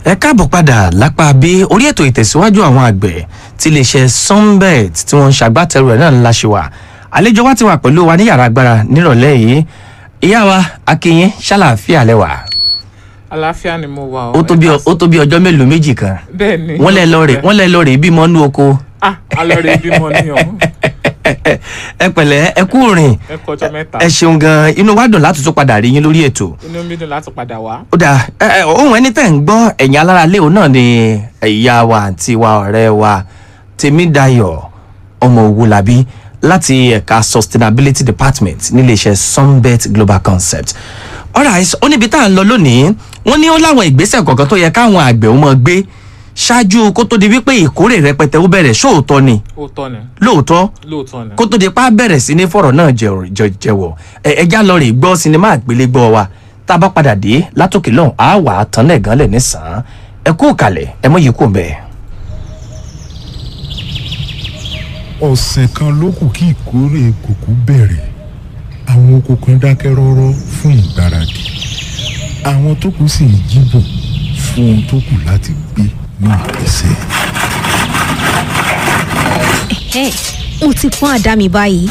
ẹ káàbọ̀ padà lápá bí orí ètò ìtẹ̀síwájú àwọn àgbẹ̀ tí iléeṣẹ́ sunbet tí wọ́n ń ṣàgbátẹrù ẹ̀ náà ńlá ṣe wà àlejò wa ti wà pẹ̀lú wa ní yàrá agbára nírọ̀lẹ́ yìí ìyá wa akínyín ṣàlàáfíà lẹ́wà àlàáfíà ni mo wà ó tó bí ọ- ó tó bí ọjọ́ mélòó méjì kan bẹ́ẹ̀ ni wọ́n lẹ́ lọ rè wọ́n lẹ́ lọ rè bímọ nú oko ah alọ́rẹ̀ bímọ ní ọ̀hún ẹ pẹ̀lẹ́ ẹ kú rìn ẹ kọjọ́ mẹ́ta ẹ ṣeun gan inú wa dùn láti tún padà rí yín lórí ètò inú mi dùn láti padà wá ó dà ẹ ẹ ohun ẹni tẹ̀ ń gbọ́ ẹ̀yìn alára léwu náà ni ìyá wa àǹtí wa ọ̀rẹ́ wa tèmídayọ̀ ọmọ òwúlàbí láti ẹ̀ka sustainability department níléeṣẹ́ sunbet global concept alright ó níbi tá à ń lọ lónìí wọ́n ní ó láwọn ìgbésẹ̀ kọ̀ọ̀kan tó yẹ káwọn àgbẹ̀ ó mọ gbé ṣáájú kó tó di wípé ìkórè rẹpẹtẹ ó bẹ̀rẹ̀ ṣóòótọ́ ni òótọ́ ni lóòótọ́ lóòótọ́ ni kó tó di pa bẹ̀rẹ̀ sí ní fọ̀rọ̀ náà jẹ̀wọ̀- jẹ- jẹ̀wọ̀ ẹ ẹja lọ rè gbọ́ sinimá àgbélégbọ́ wa tá a bá padà dé látòkè lọ́hùn á wà á tán lẹ́ẹ̀gán lẹ̀ nísàn-án ẹ kú kalẹ̀ ẹ mọ̀ yìí kú mbẹ́. ọ̀sẹ̀ kan ló kù kí ìkórè kòkó bẹ̀rẹ̀ àwọn oko kan dákẹ́ rọ́rọ́ fún ìgbáradì àwọn tó kù sì ń jíbò fún ohun tó kù láti gbé ní ìgbésẹ̀. Ẹ̀, mo ti pọ́n àdá mi báyìí.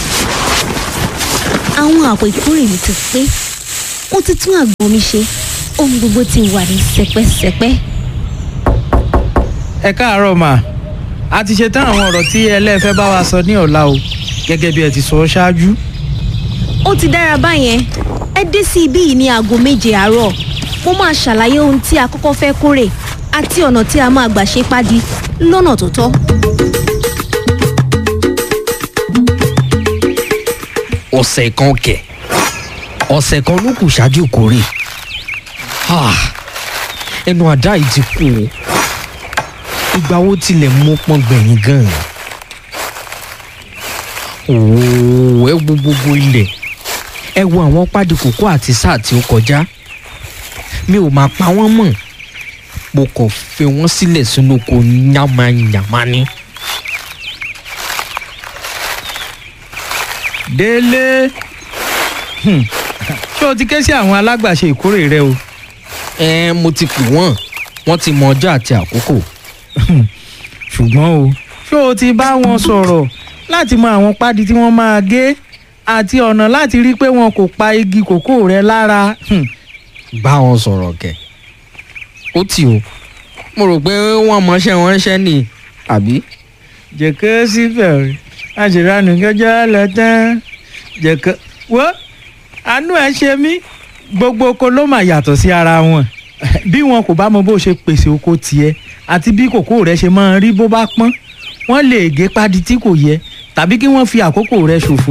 Àwọn àpò ìkórè mi ti pé. Mo ti tún àgbọn mi ṣe. Ohun gbogbo ti wà ní sẹpẹ́sẹpẹ́. ẹ káàárọ̀ mà a ti ṣe tán àwọn ọ̀rọ̀ tí ẹlẹ́fẹ́ bá wa sọ ní ọ̀la o gẹ́gẹ́ bí ẹ ti sọ ṣáájú. Ó ti dára báyẹn. Ẹ dé sí ibí yìí ní aago méje àárọ̀. Mo máa ṣàlàyé ohun tí a kọ́kọ́ fẹ́ kórè àti ọ̀nà tí a máa gbà ṣe pádi lọ́nà tó tọ́. ọ̀sẹ̀ kan kẹ̀ ọ̀sẹ̀ kan ló kù ṣáájú ìkórè Ah, ẹnu àdá yìí ti kú o ìgbà wo tilẹ̀ mú pọ́n gbẹ̀yìn gan-an òwò ẹ wo gbogbo ilẹ̀ ẹ wo àwọn pádì kòkó àti sáà tí ó kọjá mi ò máa pa wọ́n mọ̀ mo kàn fi wọ́n sílẹ̀ sínú oko yàmàyàmá ni. délé Hmm. ṣé o ti ké sí àwọn alágbàṣe ìkórè rẹ o. ẹ mo ti pè wọ́n wọ́n ti mọ ọjọ́ àti àkókò. ṣùgbọ́n o ṣé o ti bá wọn sọ̀rọ̀ láti mọ àwọn pádi tí wọ́n máa gé àti ọ̀nà láti rí pé wọn kò pa igi kòkó rẹ lára. Hmm. bá wọn sọ̀rọ̀ kẹ̀. ó tì o mo rò pé wọ́n mọṣẹ́ wọn ṣẹ́ ni àbí. jẹ̀kẹ́ síbẹ̀ àṣìránù gẹ́jọ́ lọ tán jẹ̀kẹ́ wo àánú ẹ̀ ṣe mí gbogbo oko ló mà yàtọ̀ sí ara wọn bí wọn kò bá mọ bó ṣe pèsè oko tiẹ̀ àti bí kòkó rẹ ṣe máa rí bó bá pọ́n wọ́n lè gé pádi tí kò yẹ tàbí kí wọ́n fi àkókò rẹ ṣòfò.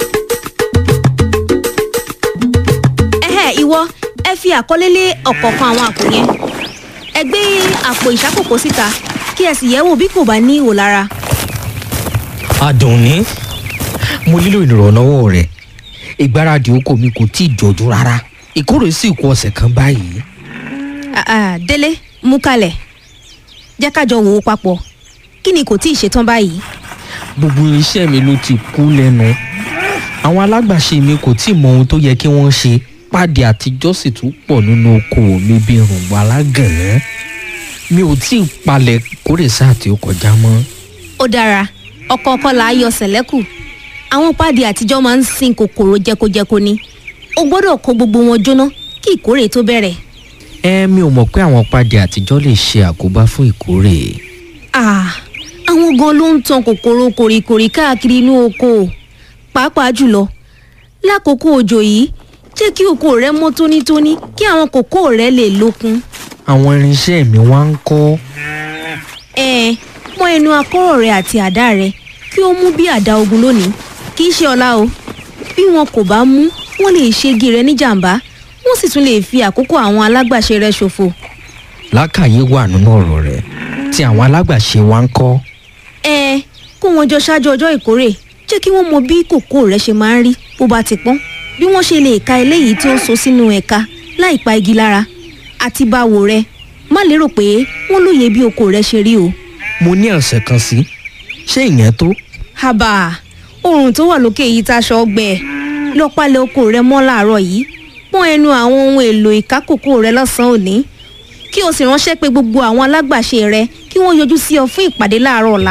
Ẹ̀hẹ́ ìwọ ẹ fi àkọlé lé ọ̀kọ̀ọ̀kan àwọn àpò yẹn. Ẹ gbé àpò ìṣàkókò síta kí ẹ sì yẹ̀ wò bí kò bá ní ihò lára. Àdùnní mo nílò ìrànlọ́wọ́ rẹ̀ ìgbáradì oko mi kò tí ì jọjú rárá ìkórè sì kù ọ̀sẹ̀ kan báyìí. Ah, ah, Délé mú kalẹ̀ jẹ́ ká jọ wò ó papọ̀ kí ni kò tí ì ṣetán báyìí. gbogbo iṣẹ́ mi ló ti kú lẹ́nu àwọn alágbàṣe mi kò tí ì mọ ohun tó yẹ kí wọ́n ṣe pàdé àtijọ́ sì tún pọ̀ nínú okòwò mi bí rùngbọ̀n alágànná mi ò tí ì palẹ̀ kórè sáà tí ó kọjá mọ́. ó dára ọ̀kọ̀ọ̀kan là á yọ sẹ̀lẹ́kù àwọn páàdì àtijọ́ máa ń sin kòkòrò jẹkojẹko ni o gbọ́dọ̀ kó gbogbo wọn jóná kí ìkórè tó bẹ̀rẹ̀. ẹ mi ò mọ̀ pé àwọn pàdé àtijọ́ lè ṣe àkóbá fún ìkórè. Ah, àwọn gan ló ń tan kòkòrò kòrìkòrì káàkiri inú oko pàápàá jùlọ lákòókò òjò yìí jẹ́ kí oko rẹ mọ́ tónítóní kí àwọn kòkó rẹ lè lókun. àwọn irinṣẹ́ mi wá ń kọ́ ẹ mọ ẹnu akọ́rọ̀ rẹ àti àdá rẹ kí ó mú bí àdá ogun lónìí kì í ṣe ọ̀la o bí wọn kò bá mú wọn lè ṣègi rẹ níjàmbá wọn sì tún lè fi àkókò àwọn alágbàṣe rẹ ṣòfò. lákàyè wà nínú ọ̀rọ̀ rẹ̀ tí àwọn alágbàṣe wá ń kọ́. ẹ kó wọn jọ ṣáájú ọjọ́ ìkórè jẹ́ kí wọ́n mọ bí kòkó rẹ ṣe máa ń rí bó bá ti pọ́n bí wọ́n ṣe lè ka eléyìí tí ó ń so sínú ẹ̀ka láì pa igi lára àti báwo rẹ má lérò pé wọ́n lóye bí oko rẹ ṣe rí o. mo ní ọ̀sẹ̀ kan sí ṣé ìyẹn tó. haba oòrùn tó wà lókè yìí táṣọ ọgbẹ lọ palẹ̀ oko rẹ mọ́ láàárọ̀ yìí pọ́n ẹnu àwọn ohun èlò ìkákòkò rẹ lọ́sàn-án òní kí o sì ránṣẹ́ pé gbogbo àwọn alágbàṣe rẹ kí wọ́n yọjú sí ọ fún ìpàdé láàárọ̀ ọ̀la.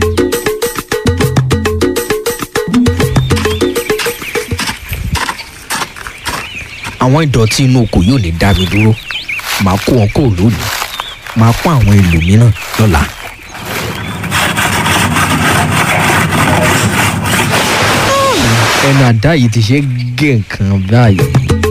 àwọn ìdọ̀tí inú oko yóò ní dá mi dúró màá kó wọn kúrò lónìí màá kó àwọn ẹlòmíràn lọ́la. ẹnu àdá yìí ti ṣe gé nǹkan báyìí.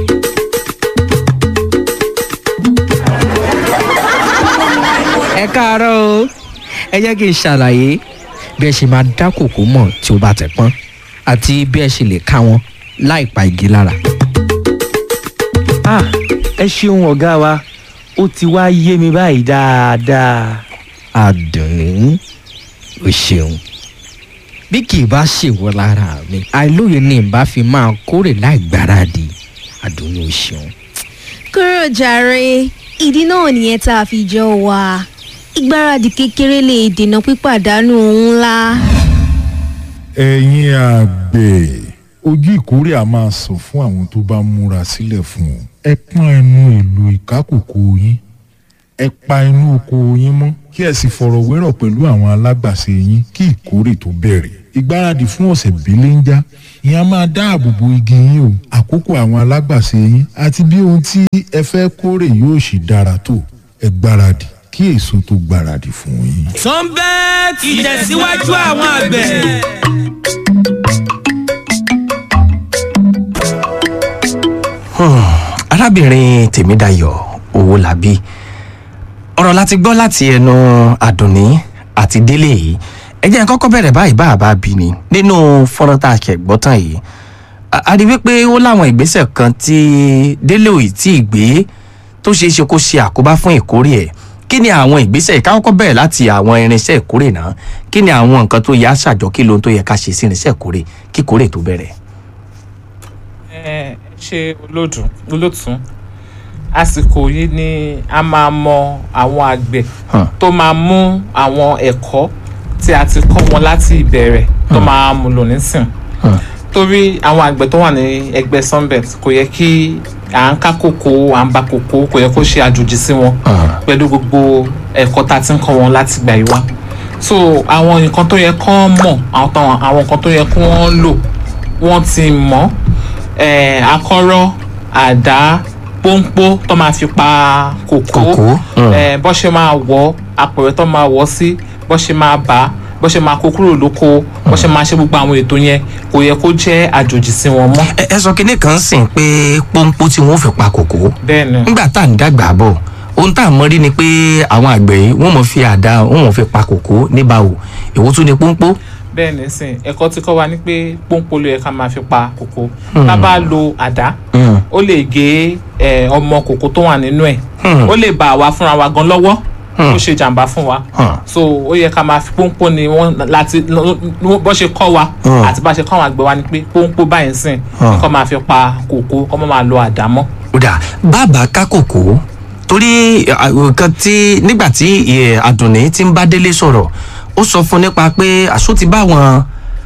ẹ káàárọ̀ o ẹ jẹ́ kí n ṣàlàyé bí ẹ ṣe máa dá kòkó mọ̀ tí ó bá ti pọ́n àti bí ẹ ṣe lè ká wọn láì pa igi lára. ah ẹ ṣeun ọ̀gá wa ó ti wá yé mi báyìí dáadáa. àdùnní o ṣeun bí kì í bá ṣèwọ lára mi àìlóye ni ìbá fi máa kórè láì gbáradì àdùnní o ṣeun. kúrò jàre ìdí náà nìyẹn tá a fi jọ wà ìgbáradì kékeré lè dènà pípàdánù ohun ńlá. ẹ̀yin àgbẹ̀ ojú ìkórè a máa sọ fún àwọn tó bá múra sílẹ̀ fún un ẹ pọ́n ẹnu èlò ìkákòkò yín ẹ pa inú oko yín mọ́ kí ẹ sì fọ̀rọ̀ wérọ̀ pẹ̀lú àwọn alágbàṣe yín kí ìkórè tó bẹ̀rẹ̀ ìgbáradì fún ọ̀sẹ̀ belenja ìyẹn a máa dáàbò bo igi yín o àkókò àwọn alágbàṣe yín àti bí ohun tí ẹ fẹ́ kórè yóò sì dára tó ẹ gbáradì kí èso tó gbáradì fún yín. sunbet ìtẹ̀síwájú àwọn àgbẹ̀. arábìnrin tèmídayọ̀ owólabí ọ̀rọ̀ láti gbọ́ láti ẹnu àdùnní àti délé yìí ẹ jẹ́ n kọ́kọ́ bẹ̀rẹ̀ báyìí bá a bá bí ni nínú fọ́nrán tá a ṣẹ̀ gbọ́ tán yìí a- a rí wípé ó láwọn ìgbésẹ̀ kan tí délé ò tí ì gbé tó ṣeé ṣe kó ṣe àkóbá fún ìkórè ẹ̀ kí ni àwọn ìgbésẹ̀ yìí ká kọ́kọ́ bẹ̀rẹ̀ láti àwọn irinṣẹ́ ìkórè náà kí ni àwọn nǹkan tó yẹ á ṣàjọ kí lohun tó yẹ ká ṣe sí irinṣẹ́ ìkórè kí ìkórè tó bẹ̀rẹ̀. ẹ ṣe olódùn olótùn àsìkò yìí ni a máa mọ àwọn àgbẹ̀ Hàn. tó máa mú àwọn ẹ̀kọ́ tí a ti kọ́ wọn láti ìbẹ̀rẹ̀ tó máa mú lò nísìn Hàn. torí àwọn àgbẹ̀ tó wà ní ẹgbẹ́ sunbet kò yẹ kí à ń ká kòkó à ń ba kòkó kò yẹ kó ṣe àjòjì sí wọn Hàn. pẹ̀lú gbogbo ẹ̀kọ́ tá a ti ń kọ́ wọn láti gbà yí wá so àwọn nǹkan tó yẹ kán mọ̀ àwọn táwọn- àwọn nǹkan tó yẹ kí wọ́n lò wọ́n ti mọ̀ eh, akọ́rọ́ àdá pọ́npọ́ tó máa fi pa kòkó Kòkó, mm. eh, bọ́ ṣe máa wọ̀ apẹ̀rẹ̀ tó máa wọ̀ sí bọ́ ṣe máa bà á bọ́ ṣe máa kó kúrò lóko bọ́ ṣe máa ṣe gbogbo àwọn ètò yẹn kò yẹ kó jẹ́ àjòjì sí wọn mọ́ ẹ ẹ sọ kinní kan sìn pé pọ́npọ́ tí wọ́n fi pa kòkó bẹ́ẹ̀ ni nígbà tá à ń dàgbà bọ̀ ohun tá à ń mọ rí ni pé àwọn àgbẹ̀ yìí wọ́n mọ̀ fi àdá wọ́n mọ̀ fi pa kòkó níbàwò èwo tún ni pọ́npọ́. bẹ́ẹ̀ ni sìn ẹ̀kọ́ tí kọ́ wa ni pé pọ́npọ́ ló yẹ ká máa fi pa kòkó tá a bá lo àdá Mm. ó lè gé eh, ọmọ kòkó tó wà nínú ẹ̀ Hmm. ó lè bá àwa fúnra wa gan lọ́wọ́ Hmm. ó ṣe jàǹbá fún wa Hmm. so ó yẹ ká máa fi pọ́npọ́ ni wọ́n láti bọ́ ṣe kọ́ wa Hmm. àti bá ṣe kọ́ àwọn àgbẹ̀ wa ni pé pọ́npọ́ báyìí sìn Hmm. kọ́ máa fi pa kòkó kọ́ máa lo àdá mọ́. ó dà bàbá ká kòkó torí à, nǹkan tí nígbà tí eh, àdùnní ti ń bá délé sọ̀rọ̀ ó sọ fún nípa pé àṣọ ti bá àwọn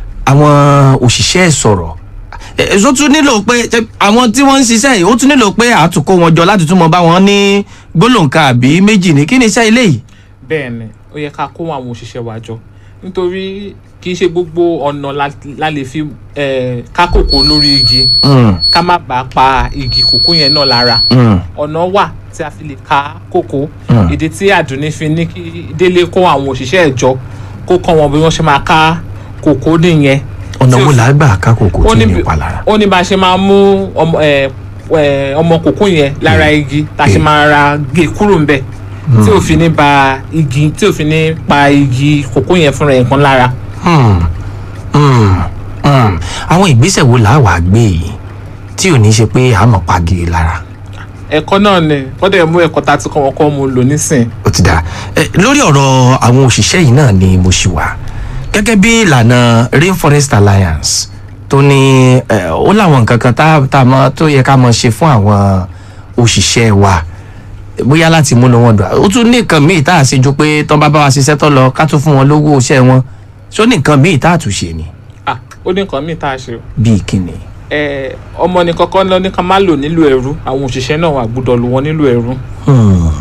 àwọn òṣìṣẹ́ ẹ̀ sọ̀rọ̀ ẹ̀ ẹ̀ tún nílò pé ṣe- àwọn tí wọ́n ń ṣiṣẹ́ yìí ó tún nílò pé àtúnkó wọn jọ láti tún mọ bá wọn ní gbólóǹkà àbí méjì ní kí ni iṣẹ́ ilé yìí. bẹ́ẹ̀ ni ó yẹ ká kó àwọn òṣìṣẹ́ wa jọ nítorí kì í ṣe gbogbo ọ̀nà la- la lè fi eh, ká kòkó lórí igi Mm, ká má bàa pa igi kòkó yẹn náà lára mm, ọ̀nà wà tí a fi lè ká kòkó Hmm. ìdí tí àdùnní fi ní kí délé kó àwọn òṣìṣẹ́ ẹ̀ jọ kó kọ́ wọn bí wọ́n ṣe máa ká kòkó nìyẹn. ọ̀nà Tí wo ó- là á gbà ká kòkó ó tí ní ní bí- ìpalára. ó ní bá a ṣe máa mú ọmọ ẹ, ẹ, ọmọ kòkó yẹn lára igi tá a ṣe Hmm. máa ra gé kúrò ńbẹ̀ tí ò fi ní ba igi tí ò fi ní pa igi kòkó yẹn fúnra ẹ̀ kan lára. Hmm, hmm, hmm. àwọn ìgbésẹ̀ wo là á wàá gbé yìí tí ò ní ṣe pé àmọ̀ pagi lára. ẹ̀kọ́ náà ni kọ́dẹ̀ mú ẹ̀kọ́ tá a ti kọ́ wọn kọ́ mu lò nísìn. ó ti dà ẹ lórí ọ̀rọ̀ àwọn òṣìṣẹ́ yìí náà ni mo ṣì wà gẹ́gẹ́ bí ìlànà rainforest alliance tó ní ẹ, ó láwọn nǹkan kan tá tá a mọ tó yẹ ká mọ ṣe fún àwọn òṣìṣẹ́ wa bóyá láti múnú wọn dùn ó tún ní nǹkan míì tá a ṣe ju pé tán bá bá wa ṣiṣẹ́ tó lọ ká tún fún wọn lówó iṣẹ́ wọn ṣó ní nǹkan míì tá a tún ṣe ni ah ó ní nǹkan míì tá a ṣe o. bíi kíni. ẹ ọmọ ní kọ́kọ́ lọ ní ká má lò nílò ẹrú àwọn òṣìṣẹ́ náà wà gbọ́dọ̀ lò wọ́n nílò ẹrú. Hmm,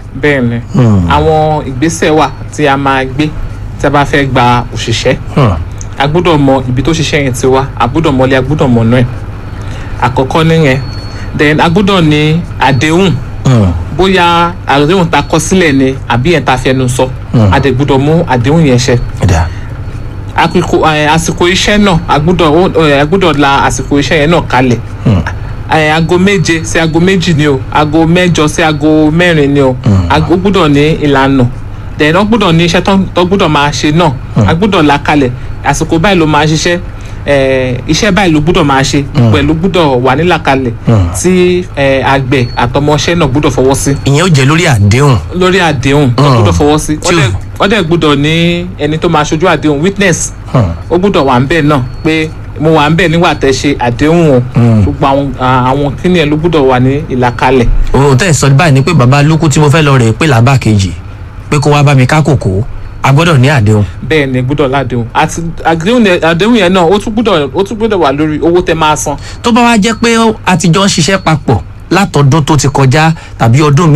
bẹ́ẹ̀ ni Hmm. àwọn ìgbésẹ̀ wà tí a máa gbé tí a bá fẹ́ gba òṣìṣẹ́ Hmm. a gbọ́dọ̀ mọ ibi tó ṣiṣẹ́ yẹn ti wá a gbọ́dọ̀ mọlé a gbọ́dọ̀ mọ náà àkọ́kọ́ nìyẹn then a gbọ́dọ̀ ní àdéhùn Hmm. bóyá àdéhùn ta kọ sílẹ̀ ni àbí yẹn ta fẹnu sọ Hmm. a dẹ̀ gbọ́dọ̀ mú àdéhùn yẹn ṣẹ Ẹ̀dá. àkókò ẹ, àsìkò iṣẹ́ náà a gbọ́dọ̀ ó- ẹ, a gbọ́dọ̀ la àsìkò iṣẹ́ yẹn náà kalẹ̀ Hmm. ẹ, aago méje sí aago méjì ni o aago mẹ́jọ sí aago mẹ́rin ni o aago ó gbọ́dọ̀ ní ìlànà then wọ́n gbọ́dọ̀ ní iṣẹ́ tó- tó gbọ́dọ̀ máa ṣe náà a gbọ́dọ̀ la kalẹ̀ àsìkò báyìí ló máa ṣiṣẹ́ ẹ, iṣẹ́ báyìí ló gbọ́dọ̀ máa ṣe pẹ̀lú gbọ́dọ̀ wà nílàkalẹ̀ Hmm. tí ẹ, àgbẹ̀ àtọmọṣẹ́ náà gbọ́dọ̀ fọwọ́ sí ìyẹn ó jẹ lórí àdéhùn. lórí àdéhùn tó Mm. gbọ́dọ̀ fọwọ́ sí Tí o- Wọ́n dẹ̀- wọ́n dẹ̀ gbọ́dọ̀ ní ẹni tó máa ṣojú àdéhùn witness Hmm. ó gbọ́dọ̀ wà ń bẹ̀ náà pé mo wà ń bẹ̀ nígbà tẹ́ ṣe àdéhùn o Mm. gbogbo àwọn à- àwọn kíni ẹ̀ ló gbọ́dọ̀ wà ní ìlàkalẹ̀ òun tẹ́ ẹ̀ sọ báyìí ni pé bàbá lókù tí mo fẹ́ lọ rè é pé làbá kejì pé kó wá bá mi ká kòkó a gbọ́dọ̀ ní àdéhùn. bẹ́ẹ̀ ni gbọ́dọ̀ ládéhùn àti àdéhùn yẹn- àdéhùn yẹn náà ó tún gbọ́dọ̀ ó tún gbọ́dọ̀ wà lórí owó tẹ́ máa san tó bá wá jẹ́ pé a ti jọ ń ṣiṣẹ́ papọ̀ látọdún tó ti kọjá tàbí ọdún